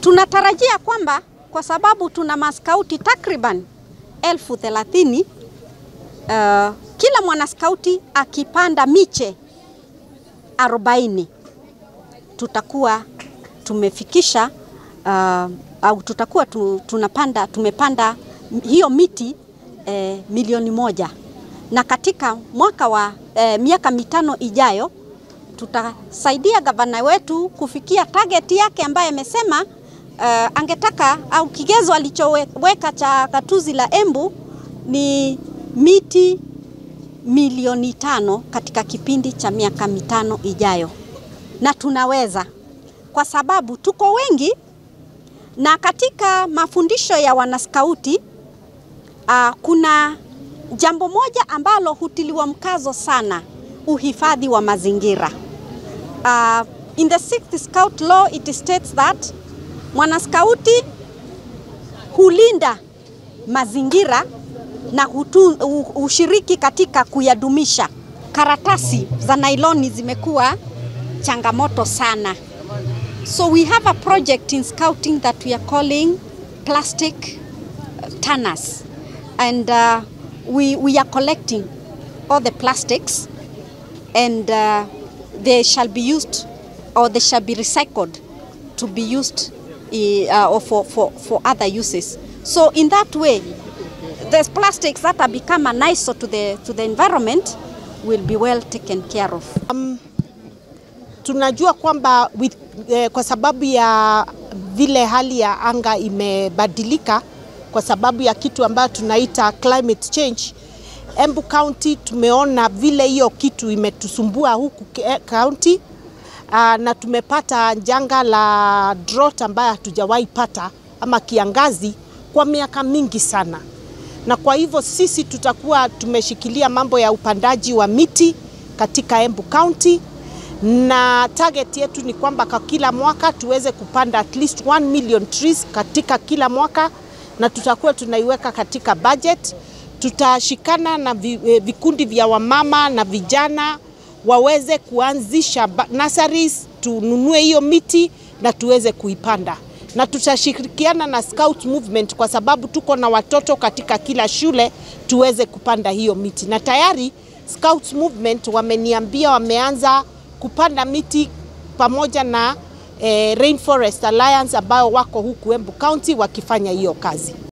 Tunatarajia kwamba kwa sababu tuna maskauti takriban elfu thelathini uh, kila mwanaskauti akipanda miche 40 tutakuwa tumefikisha uh, au tutakuwa tu, tunapanda tumepanda hiyo miti eh, milioni moja na katika mwaka wa eh, miaka mitano ijayo tutasaidia gavana wetu kufikia target yake ambaye amesema uh, angetaka au kigezo alichoweka cha gatuzi la Embu ni miti milioni tano katika kipindi cha miaka mitano ijayo, na tunaweza kwa sababu tuko wengi, na katika mafundisho ya wanaskauti uh, kuna jambo moja ambalo hutiliwa mkazo sana, uhifadhi wa mazingira. Uh, in the sixth scout law it states that mwanaskauti hulinda mazingira na hutu, ushiriki katika kuyadumisha. Karatasi za nailoni zimekuwa changamoto sana, so we have a project in scouting that we are calling plastic tanners and uh, we, we are collecting all the plastics and uh, they shall be used or they shall be recycled to be used uh, or for, for, for other uses. So in that way, the plastics that are become an eyesore to the, to the environment will be well taken care of. Um, tunajua kwamba with, eh, kwa sababu ya vile hali ya anga imebadilika kwa sababu ya kitu ambayo tunaita climate change. Embu County tumeona vile hiyo kitu imetusumbua huku county uh, na tumepata janga la drought ambayo hatujawahi pata ama kiangazi kwa miaka mingi sana, na kwa hivyo sisi tutakuwa tumeshikilia mambo ya upandaji wa miti katika Embu County na target yetu ni kwamba kwa kila mwaka tuweze kupanda at least 1 million trees katika kila mwaka na tutakuwa tunaiweka katika budget. Tutashikana na vikundi vya wamama na vijana waweze kuanzisha nurseries, tununue hiyo miti na tuweze kuipanda, na tutashirikiana na Scout Movement kwa sababu tuko na watoto katika kila shule, tuweze kupanda hiyo miti, na tayari Scout Movement wameniambia wameanza kupanda miti pamoja na eh, Rainforest Alliance ambao wako huku Embu County wakifanya hiyo kazi.